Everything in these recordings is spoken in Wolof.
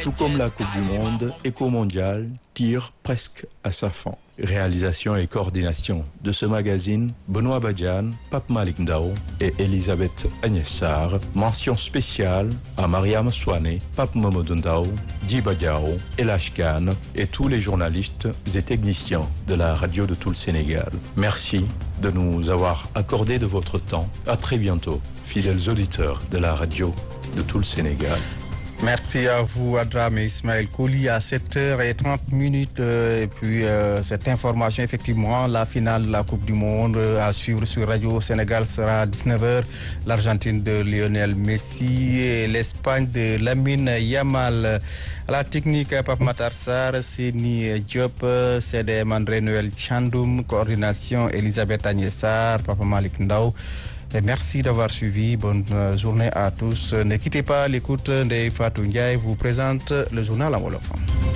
Tout comme la Coupe du Monde, Éco Mondial tire presque à sa fin. Réalisation et coordination de ce magazine, Benoît Badian, Pape Malik Ndao et Elisabeth Agnessar. Mention spéciale à Mariam Swane, Pape Mamadou Ndao, Djiba Diao, Elash Khan et tous les journalistes et techniciens de la radio de tout le Sénégal. Merci de nous avoir accordé de votre temps. À très bientôt, fidèles auditeurs de la radio de tout le Sénégal. Merci à vous, Adram et Ismaël Kouli, à 7h30 minutes. Euh, et puis, euh, cette information, effectivement, la finale de la Coupe du Monde euh, à suivre sur Radio Sénégal sera à 19h. L'Argentine de Lionel Messi et l'Espagne de Lamine Yamal. À la technique, Pape Matarsar, Sini Diop, CDM André Noël Chandoum, coordination Elisabeth Agnessar, Papa Malik Ndao. Et merci d'avoir suivi. Bonne journée à tous. Ne quittez pas l'écoute de Fatou Ndiaye vous présente le journal en Wolof.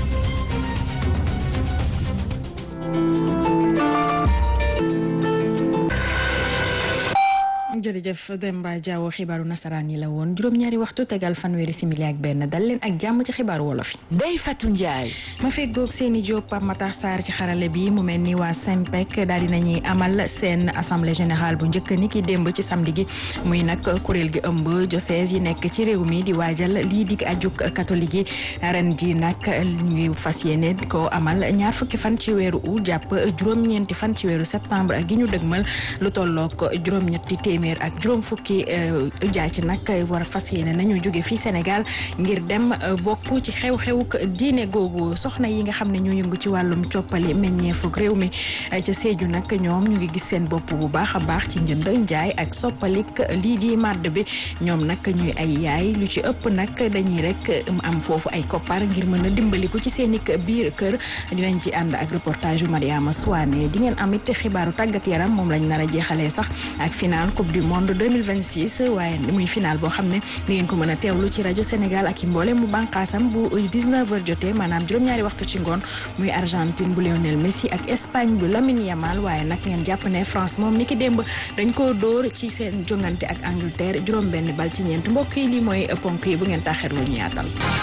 jërëjëf Demba Diawo xibaaru nasaraan yi la woon juróom-ñaari waxtu tegal fanweeri simili ak benn dal leen ak jàmm ci xibaaru wolof yi. Ndeye Fatou Ndiaye. ma feggoog seeni Diop Pape Matar Sarr ci xarale bi mu mel ni waa SYNPEC daal di nañuy amal seen assemblée générale bu njëkk ni ki démb ci samedi gi muy nag kuréel gi ëmb diocèse yi nekk ci réew mi di waajal lii di ajuk catholique yi ren ji nag ñuy fas yéene ko amal ñaar fukki fan ci weeru août jàpp juróom-ñeenti fan ci weeru septembre ak gi ñu dëgmal lu tolloog juróom-ñetti téeméer ak juróom fukki jaa ci nag war a fas yéene nañu jóge fii Sénégal ngir dem bokk ci xew-xewuk diine googu soxna yi nga xam ne ñoo yëngu ci wàllum coppali meññeefug réew mi ca Sédhiou nag ñoom ñu ngi gis seen bopp bu baax a baax ci njënd njaay ak soppalik lii di màdd bi ñoom nag ñuy ay yaay lu ci ëpp nag dañuy rek am foofu ay koppar ngir mën a dimbaliku ci seen i biir kër dinañ ci ànd ak reportage yu Mariama Souane di ngeen amit xibaaru tàggat yaram moom lañ nar a jeexalee sax ak final coupe du monde 2026 waaye muy final boo xam ne di ngeen ko mën a teewlu ci rajo Sénégal ak i mboole mu bànqaasam bu 19h jotee maanaam juróom-ñaari waxtu ci ngoon muy Argentine bu Lionel Messi ak Espagne bu Lamine Yamal waaye nag ngeen jàpp ne France moom ni ki démb dañ koo dóor ci seen jongante ak Angleterre juróom-benn bal ci ñeent mbokk yi lii mooy ponk yi bu ngeen taxirlu ñu yaatal.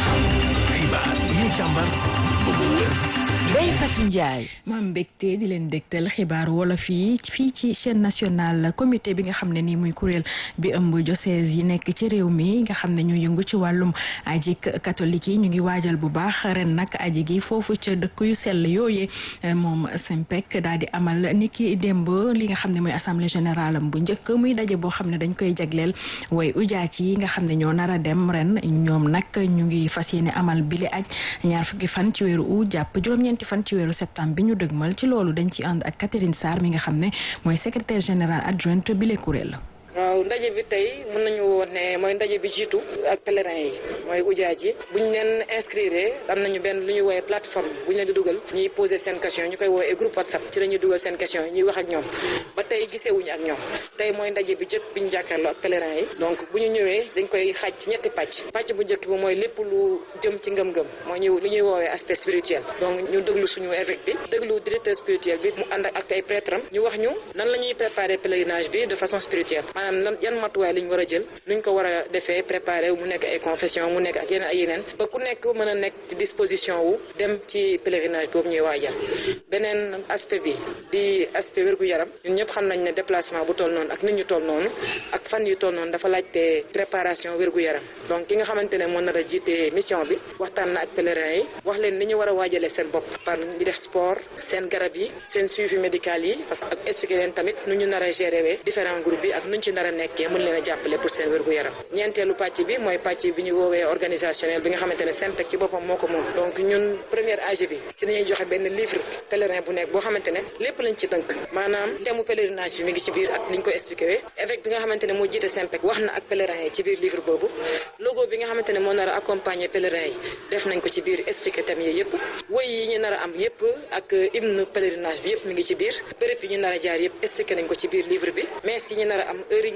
xibaar yi ñu càmbar ba mu wér. Ndeye Fatou Ndiaye. ma mbégte di leen dégtal xibaaru wolof yi fii ci chaîne nationale comité bi nga xam ne nii muy kuréel bi ëmb diocèse yi nekk ci réew mi nga xam ne ñu yëngu ci wàllum aji catholique yi ñu ngi waajal bu baax ren nag aji gi foofu ca dëkk yu sell yooyee moom SYNPEC daal di amal ni ki démb li nga xam ne mooy assemblée générale am bu njëkk muy daje boo xam ne dañ koy jagleel way ujaat yi nga xam ne ñoo nar a dem ren ñoom nag ñu ngi fas yéene amal bile aj ñaar fukki fan ci weeru août jàpp juróom-ñeenti fan ci weeru septembre bi ñu dëgmal ci loolu dañ ci ànd ak Catherine Sarr mi nga xam ne mooy secrétaire général adjointe bi le kuréel waaw ndaje bi tey mën nañu woon ne mooy ndaje bi jiitu ak pèlerin yi mooy ujaaj yi bu ñu leen inscrire am nañu benn lu ñuy woowee plateforme bu ñu leen di dugal ñuy poser seen question ñu koy woowee groupe whatsapp ci la ñuy dugal seen question yi ñuy wax ak ñoom ba tey gisewuñu ak ñoom tey mooy ndaje bi jëkk bi ñu jàkkaarloo ak pèlerin yi donc bu ñu ñëwee dañ koy xaaj ci ñetti pàcc pàcc bu njëkk bi mooy lépp lu jëm ci ngëm-ngëm mooy ñu lu ñuy woowee aspect spirituel donc ñu déglu suñu évêque bi déglu directeur spirituel bi mu ànd ak ay prêtre am ñu wax ñu nan la ñuy préparer pèlerinage bi de façon spirituelle maanaam yan matuwaay lañ war a jël nuñ ko war a defee préparé mu nekk ay confession mu nekk ak yeneen ay yeneen ba ku nekk mën a nekk ci disposition wu dem ci pèlerinage boobu ñuy waajal beneen aspect bi di aspect wérgu yaram ñun ñëpp xam nañ ne déplacement bu toll noonu ak nit ñu toll noonu ak fan yu toll noonu dafa laajte préparation wérgu yaram donc ki nga xamante ne moo nar a jiite mission bi waxtaan na ak pèlerin yi wax leen ni ñu war a waajalee seen bopp par ñu def sport seen garab yi seen suivi médical yi parce que ak expliqué leen tamit nu ñu nar a gérer différents groupes yi ak nuñ ci nar a nekkee mën leen a jàppale pour seen wérgu yaram ñeenteelu pàcc bi mooy pàcc bi ñu woowee organisationnel bi nga xamante ne SYNPEC ci boppam moo ko moom donc ñun première AG bi si nañuy joxe benn livre pèlerin bu nekk boo xamante ne lépp lañ ci tënk maanaam thème pèlerinage bi mi ngi ci biir ak liñ ko expliqué wee évêque bi nga xamante ne moo jiite SYNPEC wax na ak pèlerin yi ci biir livre boobu logo bi nga xamante ne moo nar a accompagner pèlerin yi def nañ ko ci biir expliqué thème yi yëpp woy yi ñu nar a am yëpp ak hymne pèlerinage bi yëpp mi ngi ci biir béréb yi ñu nar a jaar yëpp expliqué nañ ko ci biir livre bi mais si ñu nar a am heure yi ñu ko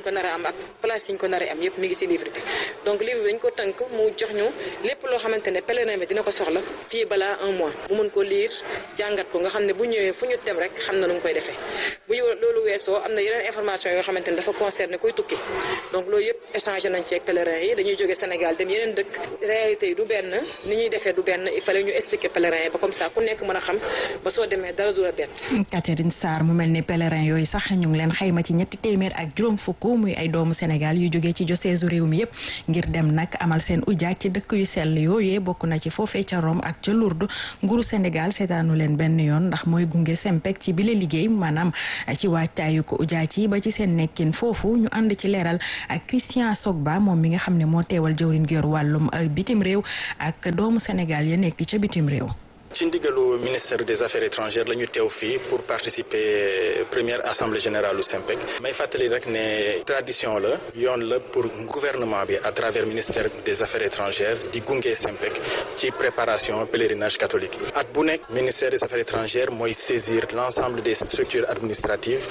ko nar a am ak place yi ñu ko nar a am yëpp mi ngi ci livre bi donc livre bi dañ ko tënk mu jox ñu lépp loo xamante ne pèlerin bi dina ko soxla fii balaa un mois mu mën ko lire jàngat ko nga xam ne bu ñëwee fu ñu dem rek xam na nu mu koy defee bu ñu loolu weesoo am na yeneen information yoo xamante ne dafa concerné koy tukki donc loolu yëpp échangé nañ ci ak pèlerin yi dañuy jógee Sénégal dem yeneen dëkk réalité yi du benn ni ñuy defee du benn il fallait ñu expliquer pèlerin yi ba comme ça ku nekk mën a xam ba soo demee dara du la bett. Catherine Sarr mu mel ni pèlerin yooyu sax ñu ngi leen xayma ci ñetti téeméer ak juróom fukk muy ay doomu Sénégal yu jógee ci diocèse réew mi yëpp ngir dem nag amal seen ujaaj ci dëkk yu sell yooyee bokk na ci foofee ca Rome ak ca Lourdes nguuru Sénégal seetaanu leen benn yoon ndax mooy gunge Sempec ci bile liggéey maanaam ci waajtaayu ko ujaaj yi ba ci seen nekkin foofu ñu ànd ci leeral ak Christian Sogba moom mi nga xam ne moo teewal jëwriñ gi yor wàllum bitim réew ak doomu Sénégal ya nekk ca bitim réew. ci ndigalu ministère des affaires étrangères la ñu teew fii pour participer première assemblée générale u SYMPEC may fàttali rek ne tradition la yoon la pour gouvernement bi à travers ministère des affaires étrangères di gunge SYMPEC ci préparation pèlerinage catholique at bu nekk ministère des affaires étrangères mooy saisir l'ensemble des structures administratives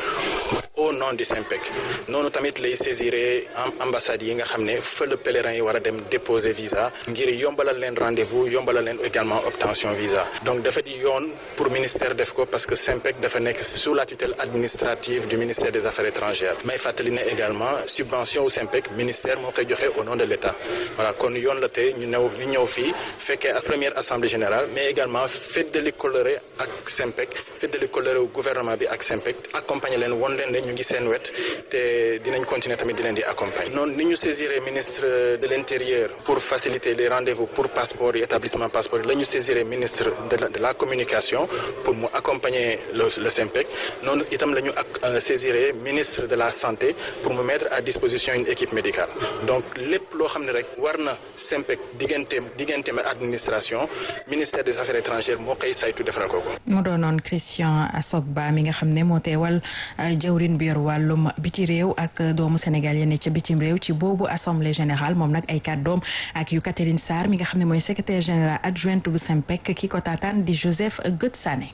au nom du SYMPEC noonu tamit lay saisiré ambassades yi nga xam ne fa la pèlerin yi war a dem déposer visa ngir yombalal leen rendez-vous yombalal leen également obtention visa donc dafa di yoon pour ministère def ko parce que SYMPEC dafa nekk sous la tutelle administrative du ministère des affaires étrangères may fàttali ne également subvention au SYMPEC ministère moo koy joxe au nom de l'État voilà kon yoon la tey ñu ñëw ñu ñëw fii fekkee première assemblée générale mais également feddali coloré ak SYMPEC feddali coloré au gouvernement bi ak SYMPEC accompagner leen won leen ne ñu ngi seen wet te dinañ continuer tamit di leen di accompagner noonu ni ñu saisiré ministre de l'intérieur pour faciliter les rendez-vous pour passeport et établissement passeport la ñu saisiré ministre de la, de la communication pour mu accompagner le le SYMPEC noonu itam la ñu ak saisiré ministre de la santé pour mu mettre à disposition une équipe médicale donc lépp loo xam ne rek war na SYMPEC digganteem digganteem administration ministère des affaires étrangères moo koy saytu defaral ko ko. mu doonoon Christian Asogba mi nga xam ne moo teewal jawrin bi yor wàllum biti réew ak doomu Sénégal yene ca bitim réew ci boobu assemblée générale moom nag ay kàddoom ak yu Catherine Sarr mi nga xam ne mooy secrétaire général adjointe bu SYMPEC ki ko taataan di Joseph Gët Sané.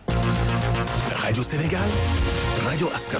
rajo Sénégal rajo askan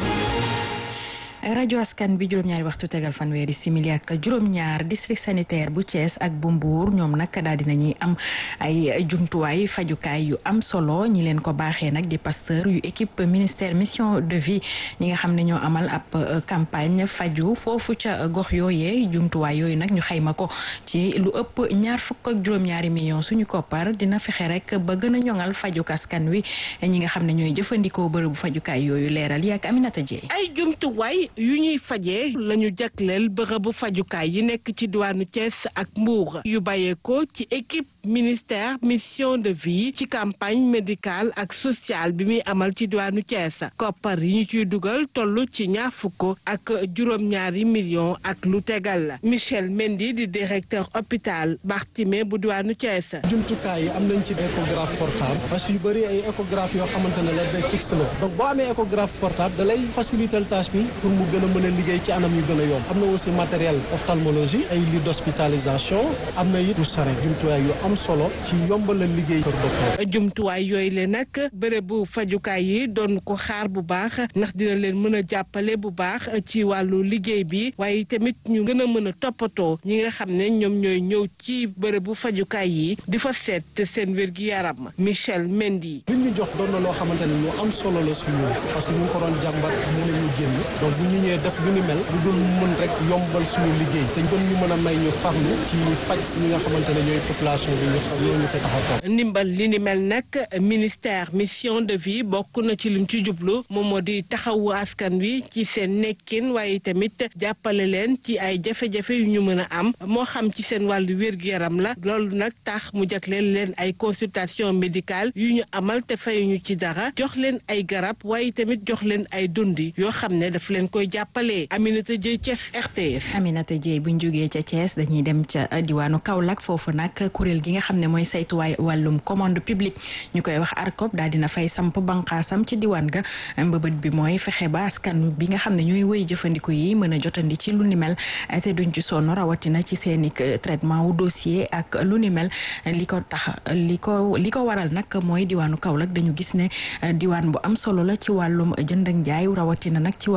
rajo askan bi juróom-ñaari waxtu tegal fanweeri simili ak juróom-ñaar district sanitaire bu Thiès ak bu Mbour ñoom nag daal di nañuy am ay jumtuwaay fajukaay yu am solo ñi leen ko baaxee nag di pasteur yu équipe ministère mission de vie ñi nga xam ne ñoo amal ab campagne faju foofu ca gox yooyee jumtuwaay yooyu nag ñu xayma ko ci lu ëpp ñaar fukk ak juróom-ñaari millions suñu koppar dina fexe rek ba gën a ñoŋal fajuk askan wi ñi nga xam ne ñooy jëfandikoo bërëbu fajukaay yooyu leeral yi ak Aminata Dieye ay jumtuwaay yu ñuy fajee la ñu jagleel bërëbu fajukaay yi nekk ci diwaanu Thiès ak Mbour yu bàyyeekoo ci équipe ministère mission de vie ci campagne médicale ak sociale bi muy amal ci diwaanu Thiès koppar yi ñu ciy dugal toll ci ñaar fukk ak juróom-ñaari millions ak lu tegal la Michel Mendy di directeur hôpital Barthélemy bu diwaanu Thiès. jumtukaay yi am nañ ci échographe portable parce que yu bëri ay échographe yoo xamante ne la day fixe la donc boo amee échographe portable da lay faciliter tâche bi pour mu gën a mën a liggéey ci anam yu gën a yomb am na aussi matériel ophtalmologie ay lit d'hospitalisation am na it du sare jumtuwaay yu am solo ci yombalal liggéey kër docteur jumtuwaay yooyu le nag bërëbu fajukaay yi doon ko xaar bu baax ndax dina leen mën a jàppale bu baax ci wàllu liggéey bi waaye tamit ñu gën a mën a toppatoo ñi nga xam ne ñoom ñooy ñëw ci bërëbu fajukaay yi di fa seet seen wér-gi-yaram Michel Mendy li ñu jox doon na loo xamante ne lu am solo la suñu parce que ñu ngi ko doon jàmbat mën nañu génn donc bu ñu ñëwee def lu ni mel lu dul mën rek yombal suñu liggéey te gën ñu mën a may ñu farlu ci faj ñi nga xamante ne ñooy population bi ñu xam ñoo ñu fa tax a toog ndimbal li ni mel nag ministère mission de vie bokk na ci lim ci jublu moom moo di taxawu askan wi ci seen nekkin waaye tamit jàppale leen ci ay jafe-jafe yu ñu mën a am moo xam ci seen wàllu wér-gu-yaram la loolu nag tax mu jagleel leen ay consultation médicale yu ñu amal te fayuñu ci dara jox leen ay garab waaye tamit jox leen ay dundi yoo xam ne daf leen koy jàppale Aminata Dieye Thiès RTS. Aminata Dieye buñ jógee ca Thiès dañuy dem ca diwaanu Kaolack foofu nag kuréel gi nga xam ne mooy saytuwaay wàllum commande publique ñu koy wax ARCOP daal dina fay samp banqaasam ci diwaan ga mbëbët bi mooy fexe ba askan bi nga xam ne ñooy wéy jëfandiku yi mën a jotandi ci lu ni mel te duñ ci sonn rawatina ci seeni traitement wu dossier ak lu ni mel li ko tax li ko li ko waral nag mooy diwaanu Kaolack dañu gis ne diwaan bu am solo la ci wàllum jënd ak njaay rawatina nag ci wàllum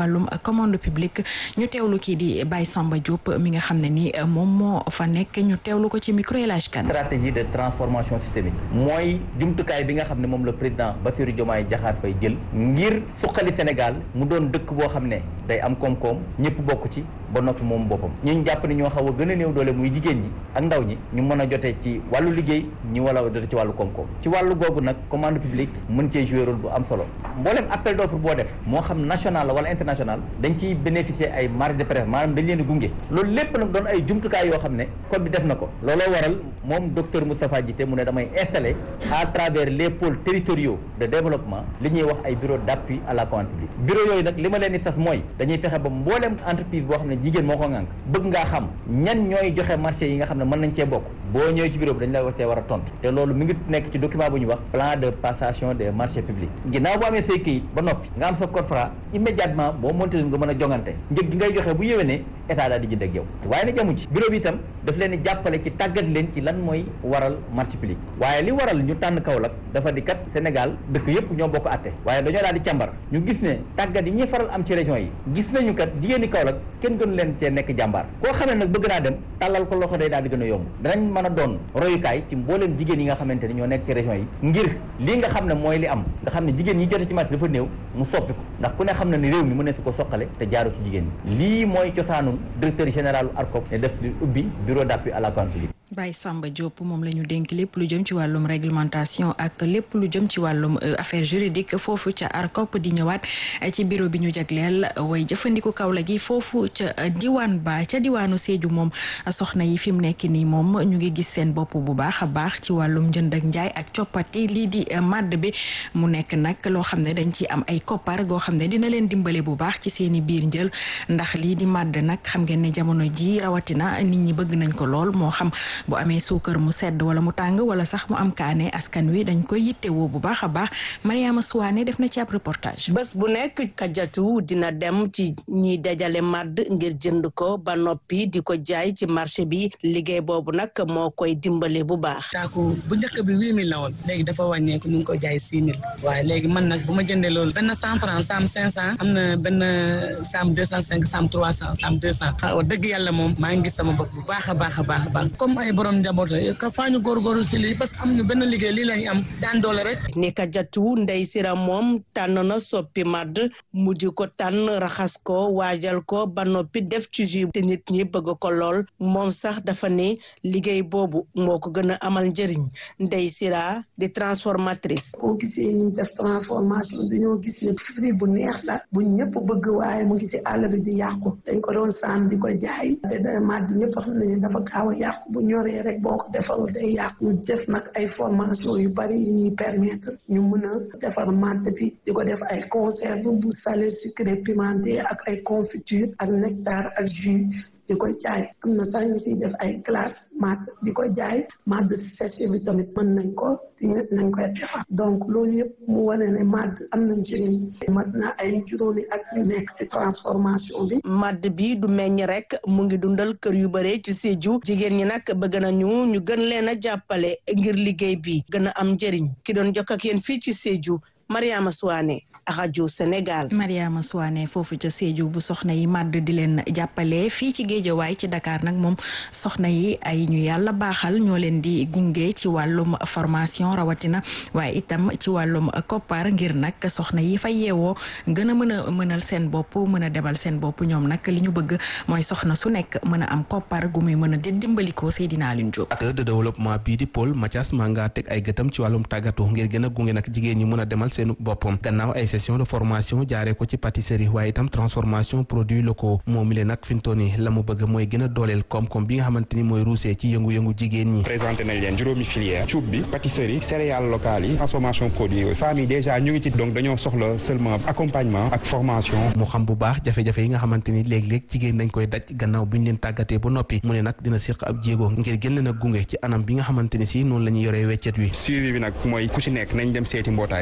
commande publique ñu teewlu kii di Baye Samba Diop mi nga xam ne ni moom moo fa nekk ñu teewlu ko ci micro El Hadj Kane stratégie de transformation systémique mooy jumtukaay bi nga xam ne moom le président Bassirou Diomaye Diakhar Faye jël ngir suqali Sénégal mu doon dëkk boo xam ne day am koom-koom ñëpp bokk ci ba noppi moom boppam ñu jàpp ne ñoo xaw a gën a néew doole muy jigéen ñi ak ndaw ñi ñu mën a jotee ci wàllu liggéey ñi wala jotee ci wàllu koom-koom ci wàllu googu nag commande publique mën cee jouer rôle bu am solo mboolem appel d'offre boo def moo xam national la wala international dañ ciy bénéficier ay marge de préférence maanaam dañ leen di gunge loolu lépp nag doon ay jumtukaay yoo xam ne code bi def na ko looloo waral moom docteur Moustapha Djité mu ne damay installer à travers les pôles territoriaux de développement li ñuy wax ay bureau d'appui à la commande publique bureau yooyu nag li ma leen di sas mooy dañuy fexe ba mboolem entreprise boo xam ne jigéen moo ko ŋànk bëgg ngaa xam ñan ñooy joxe marché yi nga xam ne mën nañ cee bokk boo ñëwee ci bureau bi dañ la wax cee war a tontu te loolu mi ngi nekk ci document bu ñuy wax plan de passation des marchés publics ginnaaw boo amee say këyit ba noppi nga am sa code Fra immédiatement boo monté nga mën a jongante njëg gi ngay joxe bu yéwénee état daal di jënd ak yow waaye nag jamu ci bureau bi itam daf leen di jàppale ci tàggat leen ci lan mooy waral marché public waaye li waral ñu tànn Kaolack dafa di kat Sénégal dëkk yëpp ñoo bokk atte waaye dañoo daal di càmbar ñu gis ne tàggat yi ñuy faral am ci région yi gis nañu kat jigéen ñi Kaolack kenn gënu leen cee nekk jàmbaar koo xam ne nag bëgg naa dem tàllal ko loxo day daal di gën a yomb danañ mën a doon royukaay ci mbooleem jigéen yi nga xamante ni ñoo nekk ci région yi ngir lii nga xam ne mooy li am nga xam ne jigéen ñi jote ci marché dafa néew mu soppi ko ndax ku ne xam na ne réew mi mën na si ko soqale te jaaru ci jigéen ñi lii mooy cosaanu directeur général ARCOP ne def di ubbi bureau d'appui à la commande publique Baye Samba Diop moom la ñu dénk lépp lu jëm ci wàllum réglementation ak lépp lu jëm ci wàllum affaire juridique foofu ca ARCOP di ñëwaat ci bureau bi ñu jagleel way jëfandiku Kaolack gi foofu ca diwaan ba ca diwaanu Sédhiou moom soxna yi fi mu nekk nii moom ñu ngi gis seen bopp bu baax a baax ci wàllum jënd ak njaay ak coppati lii di madd bi mu nekk nag loo xam ne dañ ci am ay koppar goo xam ne dina leen dimbale bu baax ci seeni biir njël ndax lii di madd nag xam ngeen ne jamono ji rawatina nit ñi bëgg nañ ko lool moo xam bu amee suukar mu sedd wala mu tàng wala sax mu am kaane askan wi dañ koy yittewoo bu baax a baax Mariama Souane def na ci ab reportage. bés bu nekk kajatu dina dem ci ñiy dajale màdd ngir jënd ko ba noppi di ko jaay ci marché bi liggéey boobu nag moo koy dimbale bu baax. taaku bu njëkk bi huit mille la woon léegi dafa wàññeeku ñu ngi ko jaay six mille waaye léegi man nag bu ma jëndee loolu benn cent franc sam cinq cent am na benn sam deux cent cinq sam trois cent sam deux cent wax dëgg yàlla moom maa ngi gis sama bopp bu baax a baax a baax a baax comme ay borom njaboot ka faa ñu góorgóorlu si lii parce que am ñu benn liggéey lii lañ am daan doole rek ni ka jatu ndey sira moom tànn na soppi madd mujj ko tànn raxas ko waajal ko ba noppi def ci jus te nit ñi bëgg ko lool moom sax dafa ne liggéey boobu moo ko gën a amal njëriñ ndey sira di transformatrice boo gisee ñuy def transformation dañoo gis ne fruit bu neex la bu ñëpp bëgg waaye mu ngi si àll bi di yàqu dañ ko doon saam di ko jaay te da madd ñëpp xam nañu dafa gaaw a yàqu bu ñoree rek boo ko defarul day yàqu ñu def nag ay formation yu bari yu ñuy permettre ñu mën a defar madd bi di ko def ay conserve bu salé sucré pimenté ak ay confiture ak nectar ak jus di ko jaay am na sax ñu siy def ay glace madd di ko jaay madd séché bi tamit mën nañ ko di nañ koy defar donc loolu yëpp mu wane ne madd am na njëriñ mat na ay juróomi ak ñu nekk si transformation bi madd bi du meññ rek mu ngi dundal kër yu bare ci Sédhiou jigéen ñi nag bëgg nañu ñu gën leen a jàppale ngir liggéey bi gën a am njëriñ ki doon jokk ak yéen fii ci Sédhiou Mariama Souane rajo Sénégal. Mariama Souane foofu ca Sédhiou bu soxna yi màdd di leen jàppale fii ci Géejawaay ci Dakar nag moom soxna yi ay ñu yàlla baaxal ñoo leen di gunge ci wàllum formation rawatina waaye itam ci wàllum koppar ngir nag soxna yi fa yeewoo gën a mën a mënal seen bopp mën a demal seen bopp ñoom nag li ñu bëgg mooy soxna su nekk mën a am koppar gu muy mën a di dimbalikoo Seydina Alioune Diop. acteur de développement bii di Paul Mathias Manga teg ay gëtam ci wàllum tàggatu ngir gën a gunge nag jigéen ñi mën a demal seenu boppam gannaaw ay session de formation jaaree ko ci pâtisserie waaye itam transformation produits locaux moom mi nag fi mu toll nii la mu bëgg mooy gën a dooleel koom-koom bi nga xamante ni mooy ruusee ci yëngu-yëngu jigéen ñi présenté nañ leen juróomi filière cuub bi pâtisserie céréales locales yi transformation produits yooyu femmes yi déjà ñu ngi ci donc dañoo soxla seulement accompagnement ak formation mu xam bu baax jafe-jafe yi nga xamante ni léeg-léeg jigéen dañ koy daj gannaaw bi ñu leen tàggatee ba noppi mu ne nag dina siq ab jéego ngir gën leen a gunge ci anam bi nga xamante ni si noonu la ñuy yoree weccet wi suivi bi nag mooy ku ci nekk nañ dem seeti mbootaay xool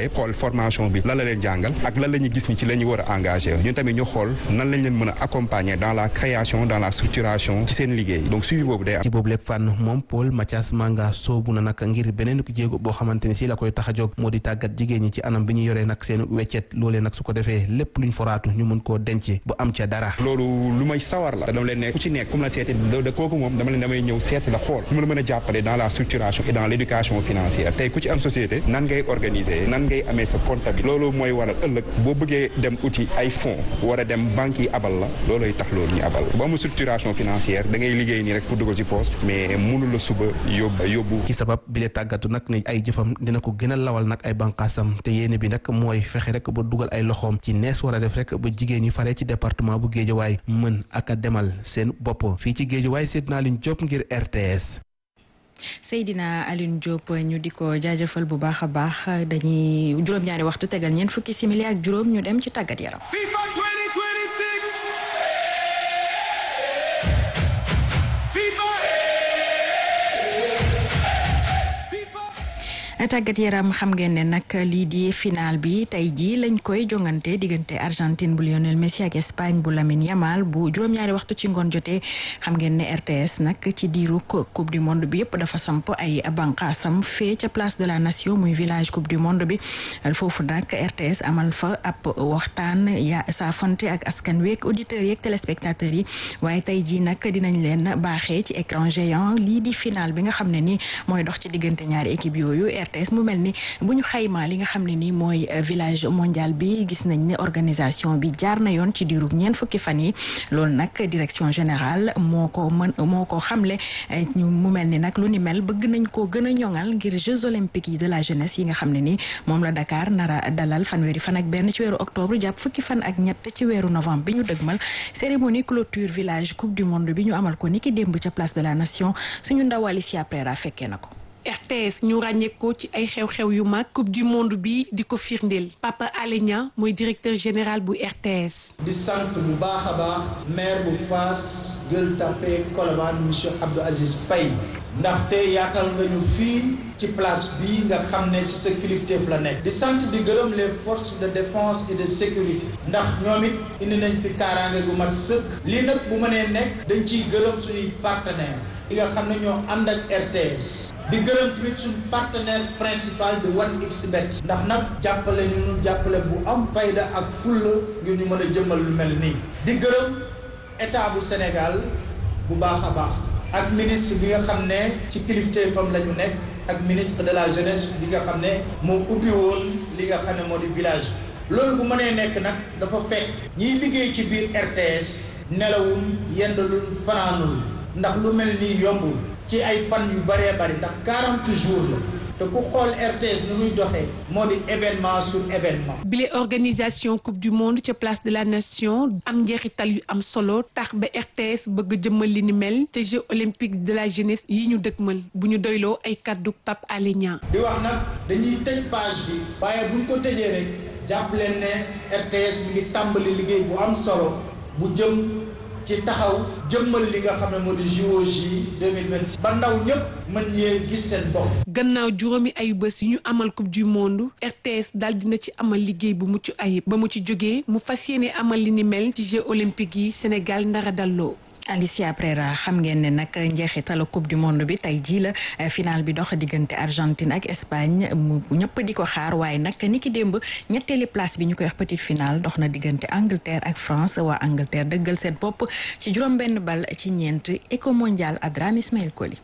formation bi lan la leen jàngal ak lan la ñuy gis ni ci la ñu war a engagé ñun tamit ñu xool nan lañ leen mën a accompagner dans la création dans la structuration ci seen liggéey donc suivi boobu day am. ci boobu lépp fànn moom Paul Mathias Manga soobu na nag ngir beneen ko jéego boo xamante ni si la koy tax a jóg moo di tàggat jigéen ñi ci anam bi ñu yoree nag seen weccet loolee nag su ko defee lépp luñ foraatu ñu mën koo denc bu am ca dara. loolu lu may sawar la dama leen ne ku ci nekk comme la seeti da kooku moom dama leen damay ñëw seeti la xool su ma la mën a jàppale dans la structuration et dans l' éducation financière tey ku ci am société nan ngay organiser nan ngay amee sa comptabilité loolu mooy waral ëllëg boo bëggee dem uti ay fonds war a dem banque yi abal la looloy tax loolu ñu abal ba amul structuration financière da ngay liggéey nii rek pour dugal ci poste mais mënu la suba yóbbu yóbbu ci sabab bi le tàggatu nag ne ay jëfam dina ko gën a lawal nag ay bànqaasam te yéene bi nag mooy fexe rek ba dugal ay loxoom ci nees war a def rek ba jigéen ñi faree ci département bu Géejawaay mën ak a demal seen bopp fii ci Géejawaay seet naa leen Diop ngir RTS. Seydina Alioune Diop ñu di ko jaajëfal bu baax a baax dañuy juróom-ñaari waxtu tegal ñeent fukki simili ak juróom ñu dem ci tàggat yaram. FIFA 2026. tàggat yaram xam ngeen ne nag lii di final bi tey jii lañ koy jongante diggante Argentine bu Lionel Messi ak Espagne bu Lamine Yamal bu juróom-ñaari waxtu ci ngoon jotee xam ngeen ne RTS nag ci diiru coupe du monde bi yëpp dafa samp ay bànqaasam fee ca place de la nation muy village coupe du monde bi foofu nag RTS amal fa ab waxtaan ya saafante ak askan week auditeurs yeeg téléspectateurs yi waaye tey jii nag dinañ leen baaxee ci écran géant lii di final bi nga xam ne ni mooy dox ci diggante ñaari équipe yooyu RTS mu mel ni bu ñu xaymaa li nga xam ne ni mooy village mondial bi gis nañ ne organisation bi jaar na yoon ci diirub ñeent fukki fan yi loolu nag direction générale moo ko mën moo ko xamle ñu mu mel ni nag lu ni mel bëgg nañ koo gën a ñoŋal ngir Jeux olympiques yi de la jeunesse yi nga xam ne ni moom la Dakar nara dalal fanweeri fan ak benn ci weeru octobre jàpp fukki fan ak ñett ci weeru novembre bi ñu dëgmal cérémonie clôture village coupe du monde bi ñu amal ko ni ki démb ca place de la nation suñu ndaw Alicia Prera fekkee na ko RTS ñu ràññeekoo ci ay xew-xew yu mag coupe du monde bi di ko firndeel Papa Alé Niang mooy directeur général bu RTS. di sant bu baax a baax maire bu Fass Gueule Tapée Colobane monsieur Abdou Aziz Paye ndaxte yaatal nga ñu fii ci place bii nga xam ne ci sa kilifteef la nekk. di sant di gërëm les forces de défense et de sécurité ndax ñoom it indi nañ fi kaaraange gu mat sëkk. lii nag bu mënee nekk dañ ciy gërëm suñuy partenaires yi nga xam ne ñoo ànd ak RTS. di gërëm tamit suñu partenaire principal de 1xBet ndax nag jàppale ñu ñu jàppale bu am fayda ak fulla ngir ñu mën a jëmmal lu mel nii di gërëm état bu Sénégal bu baax a baax ak ministre bi nga xam ne ci kilifteefam la ñu nekk ak ministre de la jeunesse bi nga xam ne moo ubbi woon li nga xam ne moo di village loolu bu mënee nekk nag dafa fekk ñiy liggéey ci biir RTS nelawul yendalul fanaanul ndax lu mel nii yombul ci ay fan yu bëree bëri ndax 40 jours la te ku xool RTS ni muy doxee moo di événement sur événement. bile organisation coupe du monde ca place de la nation am njeexital yu am solo tax ba RTS bëgg jëmmal li ni mel te Jeux olympiques de la jeunesse yi ñu dëgmal bu ñu doyloo ay kaddu Pape Alé Niang. di wax nag dañuy tëj page bi. waaye buñ ko tëjee rek jàpp leen ne RTS mi ngi tàmbali liggéey bu am solo bu jëm. ci taxaw jëmmal li nga xam ne moo di JOJ 2026 ba ndaw ñëpp mën ñee gis seen bopp. gannaaw juróomi ayu bés yu ñu amal coupe du monde RTS daal dina ci amal liggéey bu mucc ayib ba mu ci jógee mu fas yéene amal li ni mel ci Jeux olympiques yi Sénégal ndara dalloo. Alicia Prera xam ngeen ne nag njeexitalu coupe du monde bi tey jii la final bi dox diggante Argentine ak Espagne mu ñëpp di ko xaar waaye nag ni ki démb ñetteeli place bi ñu koy wax petite finale dox na diggante Angleterre ak France waa Angleterre dëggal seen bopp ci juróom-benn bal ci ñeent éco mondial Adram Ismaël Koli.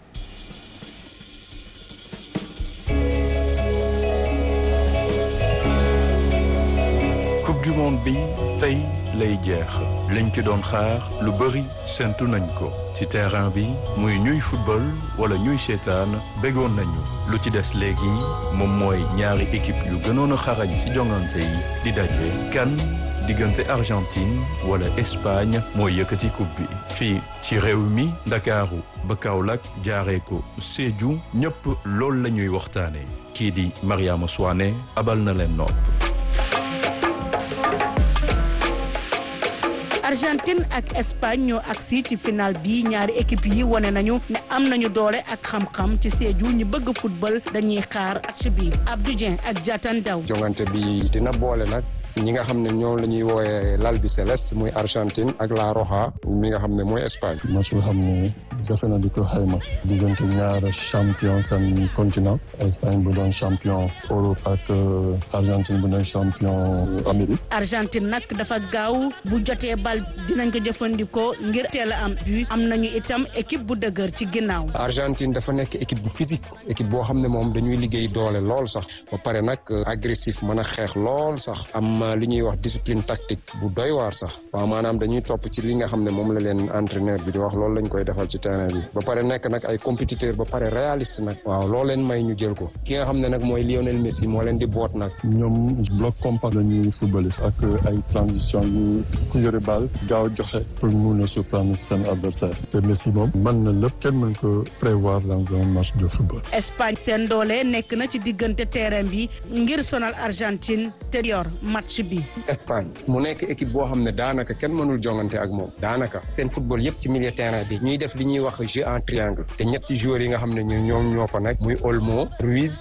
coupe du monde bi tey lay jeex liñ ci doon xaar lu bëri séntu nañ ko ci terrain bi muy ñuy football wala ñuy seetaan bégoon nañu lu ci des léegi moom mooy ñaari équipe yu gënoon a xarañ ci jongante yi di daje kan diggante Argentine wala Espagne mooy yëkkati coupe bi fii ci réew mi Ndakaaru ba Kaolack jaaree ko Sédhiou ñëpp loolu la ñuy waxtaane kii di Mariama Souane abal na leen nopp Argentine ak Espagne ñoo agsi ci final bi ñaari équipe yi wane nañu ne am nañu doole ak xam-xam ci Sédhiou ñu bëgg football dañuy xaar match bi Abdou Dieng ak Diatan Daw. jongante bi dina boole nag. ñi nga xam ne ñoom la ñuy woowee l'Albi Céleste muy Argentine ak La Roja mi nga xam ne mooy Espagne. match boo xam ne jafe na di ko xayma diggante ñaar champion seen continent Espagne bu doon champion Europe ak Argentine bu doon champion Amérique. Argentine nag dafa gaaw bu jotee bal dinañ ko jëfandikoo ngir teel a am but am nañu itam équipe bu dëgër ci ginnaaw. Argentine dafa nekk équipe bu physique équipe boo xam ne moom dañuy liggéey doole lool sax ba pare nag agressif mën a xeex lool sax am. li ñuy wax discipline tactique bu doy waar sax waaw maanaam dañuy topp ci li nga xam ne moom la leen entraîneur bi di wax loolu lañ koy defal ci terrain bi ba pare nekk nag ay compétiteur ba pare réaliste nag waaw loo leen may ñu jël ko ki nga xam ne nag mooy Lionel Messi moo leen di boot nag ñoom bloc compact la ñuy footballé ak ay transition yu ku yore bal gaaw joxe pour mun a surprendre seen adversaire te Messi moom mën na lépp kenn mën ko prévoir dans un match de football Espagne seen doole nekk na ci diggante terrain bi ngir sonal Argentine te yor match bi Espagne mu nekk équipe boo xam ne daanaka kenn mënul jongante ak moom daanaka seen football yëpp ci milieu terrain bi ñuy def li ñuy wax jeu en triangle te ñetti joueurs yi nga xam ne ñu ñoom ñoo fa nekk muy Olmo Ruiz